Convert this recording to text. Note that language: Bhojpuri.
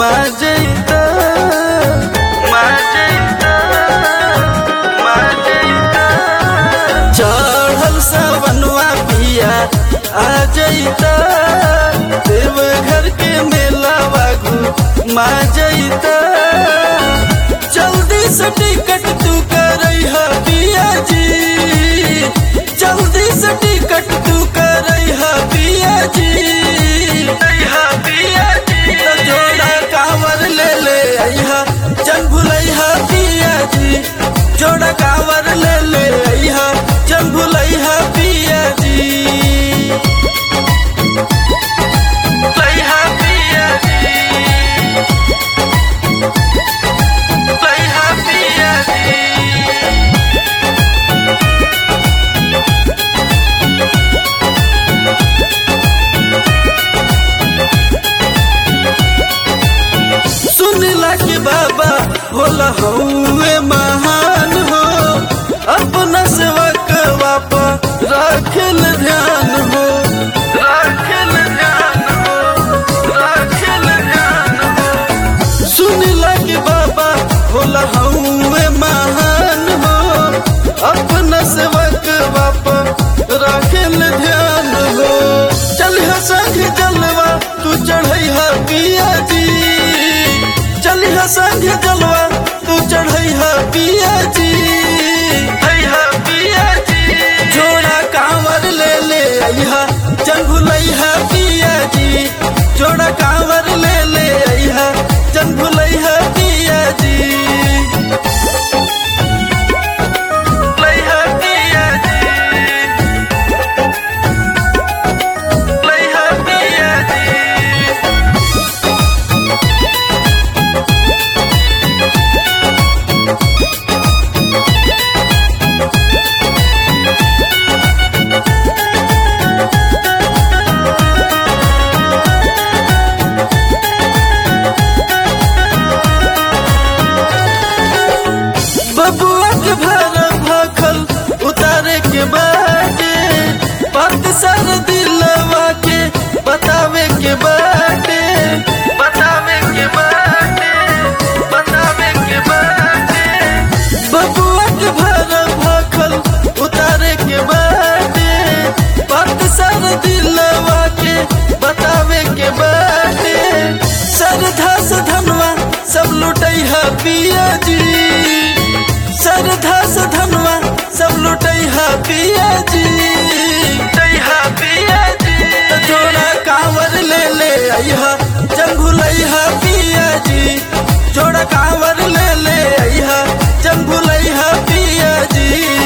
मजैता मजैता मजैता चढ़ल सवनवा पिया आ जैता देवघर के मेला बागू मजैता जल्दी से टिकट तू करई है पिया जी जल्दी से टिकट तू करई है पिया जी अइहा पिया जी तो जोड़ा कांवर ले ले अइहा चल भुलैहा पिया जी जोड़ा कांवर ले ले अइहा चल भुलैहा पिया जी लइहा पिया जी लइहा पिया जी सुनला के बाबा होला हौवे महान हो अपना सेवक बापा राखल ध्यान हो राखल ध्यान हो राखल ध्यान हो सुनला के बाबा होला हौवे महान हो अपना सेवक बापा राखल ध्यान हो चल संग जलवा तू चढ़ैहा पिया जी चलिहा संग जलवा तू चढ़ैहा पिया जी हैहा पिया जी जोड़ा कांवर ले ले अइहा चंगुलैहा पिया जी जोड़ा कांवर ले ले अइहा चंगुलैहा पिया जी लैहा पिया जी लैहा पिया जी बबुआ के भारा भाखल उतारे के बाटे बात सर दिलवा के बतावे के बाटे बतावे के बाटे बतावे के बाटे बबुआ के भारा भाखल उतारे के बाटे बात सर दिलवा के बतावे के बाटे सरधा से धनवा सब लुटई है पिया जी सरधा से धनवा सब लुटई है पिया जी लुटैहा पिया जी तो जोड़ा कांवर ले ले अइहा चंगुलैहा पिया जी जोड़ा कांवर ले ले अइहा चंगुलैहा पिया जी